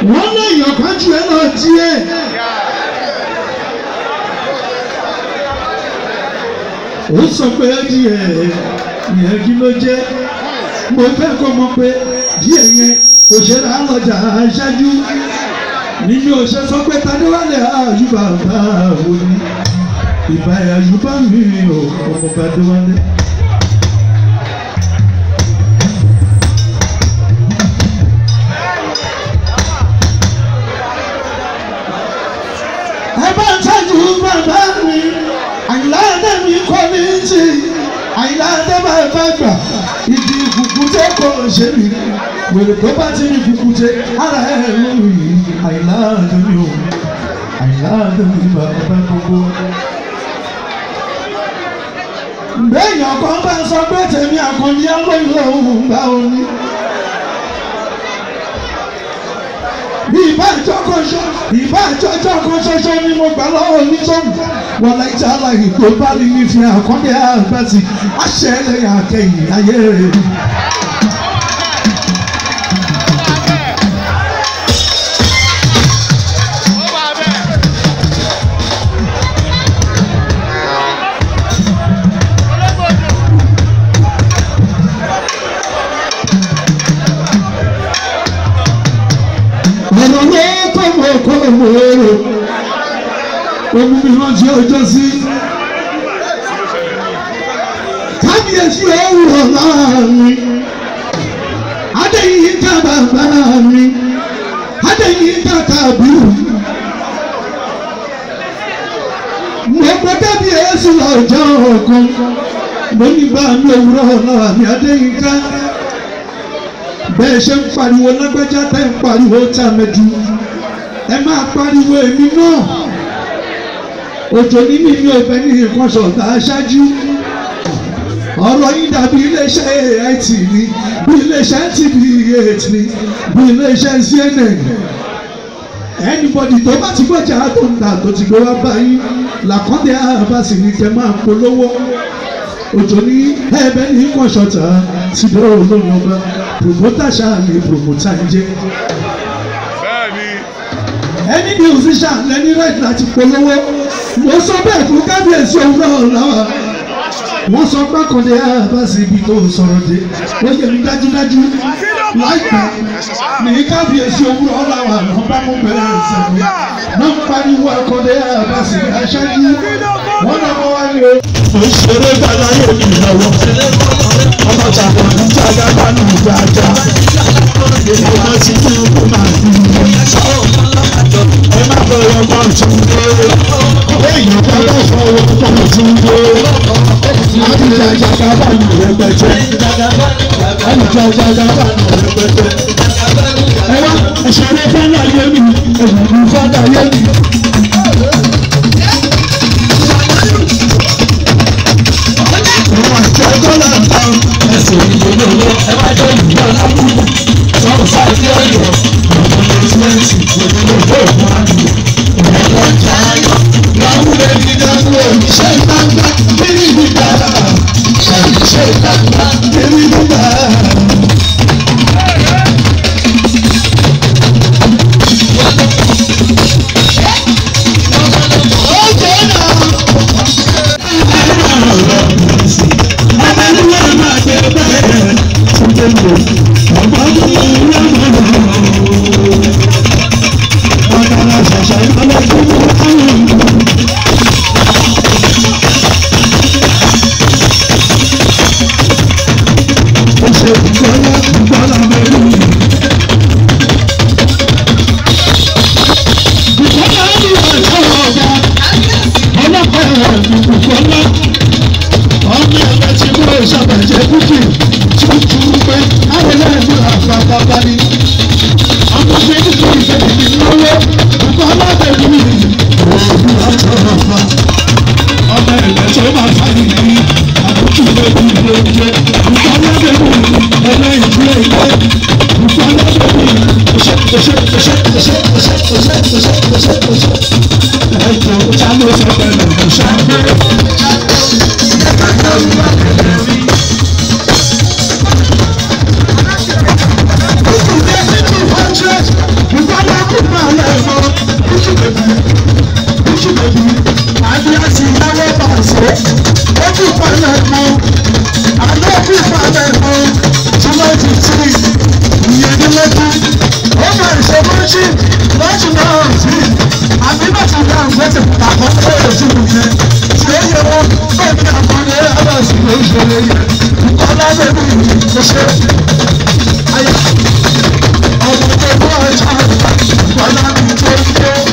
wọ́n léèyàn kan jù ẹ́ lọ díẹ̀. ó sọ pé díẹ̀ yẹn kí ló jẹ́ mo fẹ́ kó mọ̀ pé díẹ̀ yẹn kò ṣe rà lọ́jà aṣáájú nínú òṣè sọ pé tadéwálé àyùbá bá wò ní ìbá àyùbá mi ò ọmọ tadéwálé. ẹ bá ń tọ́jú bàbá mi àyìnlá ẹ̀dẹ́ mi kọ́ ní ti àyìnlá ẹ̀dẹ́ bá ẹ bá gbà ìdí kùkùté kò ṣe mí wèrè tó bá ti ní kùkùté ara ẹ̀ ló yìí àyìnlá ẹ̀dẹ́ mi ò àyìnlá ẹ̀dẹ́ mi bàbá gbogbo. béèyàn kan bá sọ pé tèmi àkànjí alóyún òun gbà ó ní. ìbá ìjọkọ ṣọ ìbá ìjọjọ kan ṣoṣo ni mo gbà lọ́wọ́ onítọ̀hún wọn láì tí aláì tó bá rí mi fi àkọ́ndé àgbàtì àṣẹ ẹlẹ́yà kẹyìn ayé rẹ̀. ọ̀rọ̀ ló kọ́ mọ̀ kọ́ mọ̀ ọ̀rọ̀ omi mi rántí ọjọ́ sí. kábíyèsí òwúrọ̀ láàrin adéyìn ká bàbá mi adéyìn ká kábírù. mo gbọ́ kábíyèsí lọ́jọ́ kan mo ní bá mi òwúrọ̀ láàrin adéyìn ká bẹ́ẹ̀ ṣe ń pariwo lágbájá tẹ́ ń pariwo tàmẹ́dù ẹ máa pariwo èmi náà òjò ní mímí ọbẹ̀ ní nǹkan ṣọ̀tà aṣáájú ọ̀rọ̀ yín dàbí iléeṣẹ́ AIT ni bí iléeṣẹ́ TV8 ni bí iléeṣẹ́ CNN anybody tó bá ti gbọ́jà tó ń tà tó ti gbé wá báyìí làkọ́ndé àbáṣe ní kẹ́ máa polówó òjò ní ẹ̀bẹ̀ ní nǹkan ṣọ̀tà ti dé olóyún ọba promoter ṣáà ni promoter ń jẹ́ ẹni musician lẹni right láti polówó mo sọ bẹ́ẹ̀ fún kábíyèsí òwúrọ̀ lọ́wọ́ wọ́n sọ pé kọ́ndé àbáṣe ibi tó sọ̀rọ̀ dé ó yẹ mi dájúdájú láìpẹ́ ní kábíyèsí òwúrọ̀ lọ́wọ́ àwọn bá mú bẹ̀rẹ̀ ìsẹ̀mí náà ń pariwo akọ́ndé àbáṣe aṣáájú wọ́n náà wọ́n wá ní o. mo ṣeré gbàláyé mi lọ́wọ́ ọmọ tàbí ìjàgá bá nù jájá èmi náà ti ní kó máa fi ẹ má bẹ̀rẹ̀ ọmọ tún dé èèyàn bá bá fọwọ́ ọmọ tún dé àbíjà ìjàgá bá nù rẹpẹtẹ àbíjà ìjàgá bá nù rẹpẹtẹ ẹ wá ìṣẹ̀lẹ̀ fẹ́lá yé mi èèyàn fẹ́lá yé mi. Ọjọ́lá ta ẹsẹ̀ ìdílé owó ẹ má jẹ́ ìlú ọ̀làkú. Sọ̀rọ̀ sáyé ọ̀yọ́ ọ̀pọ̀ ẹ̀sìmẹ́ǹtì ìdílé owó ògùn àdúgbò. Ìrẹ̀lẹ̀ ọjà ayọ̀ láwùrẹ́ dídáwó iṣẹ́ ìgbàgbà kiri nígbà. Iṣẹ́ ìgbàgbà kiri nígbà. Ọjọ́ náà. ọmọ ẹgbẹ́ tí kúrò ìṣàbẹ̀jẹ̀ kúkì tuntun pé àwọn ẹlẹ́nu àfàbàbà ni ọmọ ṣe kúkì ìfẹ̀yìn ní lọ́wọ́ nǹkan alábẹ̀rù mi òògùn àtọ̀rọ̀fà ọmọ ẹgbẹ́ tó máa fà nìyí àbúkù lóbi lóúnjẹ nǹkan alábẹ̀rù mi ẹlẹ́yìn tí ó yẹ nǹkan alábẹ̀rù mi ọṣẹ ọṣẹ ọṣẹ ọṣẹ ọṣẹ ọṣẹ ọṣẹ ọṣẹ ọṣẹ ẹjọ ta ló sọ pẹ̀lú ọṣẹ. Ìgbàlá ṣí lọ́jọ́ náà sí àbí bàtà náà gbẹ́sẹ̀ àkọ́kọ́ èsì nìyẹn tí ó yẹ wọn bẹ́ẹ̀ni àkọ́ni ẹ̀rọ̀sì ló ń ṣẹlẹ̀ yẹn kọ́lá bẹ́ẹ̀ni kò ṣe ayé ọmọ tó bọ́ ẹ̀ṣá kọ́lá mi tó ń tó.